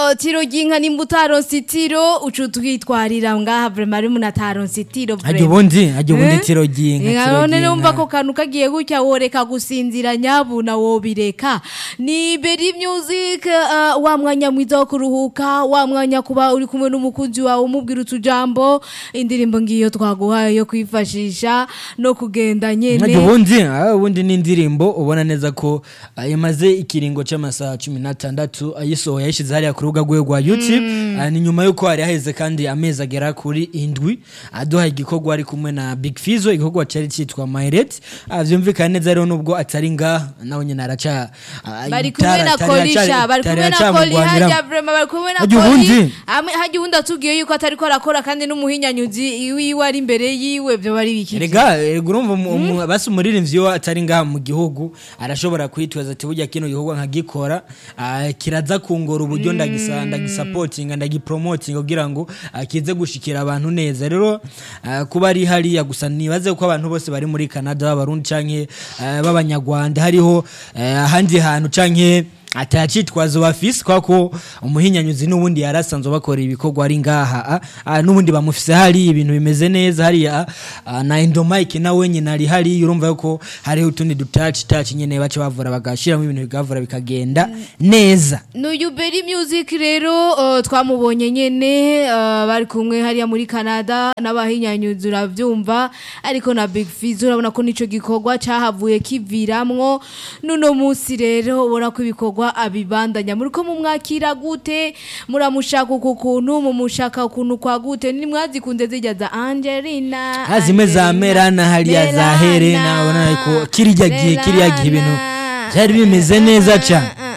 uh, tiro ry'inka nimba utaronse itiro uca utwitwarira ngaha vrema ari umuntu ataronse itiro hajya ubundi hajya ubundi Eh? tiro ry'inka Inka tiro none numva ry'inka. ko kantu kagiye gutya woreka gusinzira nyabuna wobireka ni beri music uh, wa mwanya mwiza wo kuruhuka wa mwanya kuba uri kumwe n'umukunzi wawe umubwira utujambo indirimbo ngiyo twaguhaye yo kwifashisha no kugenda hajya nyene ubundi ah, ubundi ni indirimbo ubona neza ko ah, imaze ikiringo c'amasaha cumi n'atandatu ayisohoye yayishize hariya ku rubuga rwe rwa youtube Ah, ni nyuma yuko hari haheze kandi amezi agera kuri indwi aduhaye igikorwa ari kumwe na big fizo igikorwa cari citwa myret vyumvikana neza rero nubwo atari ngaha nawe nyene araca ah, bari kumwe itara- na tari kolisha aracari- bari tari kumwe na koli aracamugwanira. hajya vrema bari kumwe na Hajya koli ubundi. Hamwe- hajya ubundi atubwiye yuko atariko arakora kandi n'umuhinyanyuzi wiwe ari imbere yiwe vyo bari biki Erega erega urumva umu- umu- basi umuririmbyi we atari ngaha mu gihugu arashobora kwitwaza ati burya kino gikorwa nkagikora ah, kiraza kungora uburyo ndagisa ndagisapotinga ndagipromotinga kugira ngo ah, kize gushikira abantu neza rero ah, kuba ari hariya gusa nibaze ko abantu bose bari muri Canada b'abarundi canke ah, b'abanyarwanda hariho eh, ahandi hantu canke atacitwazo bafise kwa ko umuhinyanyuzi n'ubundi yarasanzwe bakora ibikorwa ari ngaha ah, ah, n'ubundi bamufise hari ibintu bimeze neza hariya ah, na endomike nawe nyine ari hari urumva yuko hariho utundi dutaci taci nyene baca bavura bagashiramo ibintu bigavura bikagenda neza n'uyu beri music rero uh, twamubonye nyene uh, bari kumwe hariya muri canada n'abahinyanyuzi uravyumva ariko na big fiz urabona ko nico gikorwa cahavuye kiviramwo n'uno munsi rero ubona ko ibikorwa abibandanya muriko mumwakira gute muramushaka uku kuntu mumushaka ukuntu kwa gute nimwazikunze zijya za angelina Ah, zimwe za Angelina, Merana hariya za Merana, Helena, ubona ko kirya gihe- kirya gihe ibintu Merana. byari bimeze neza cane.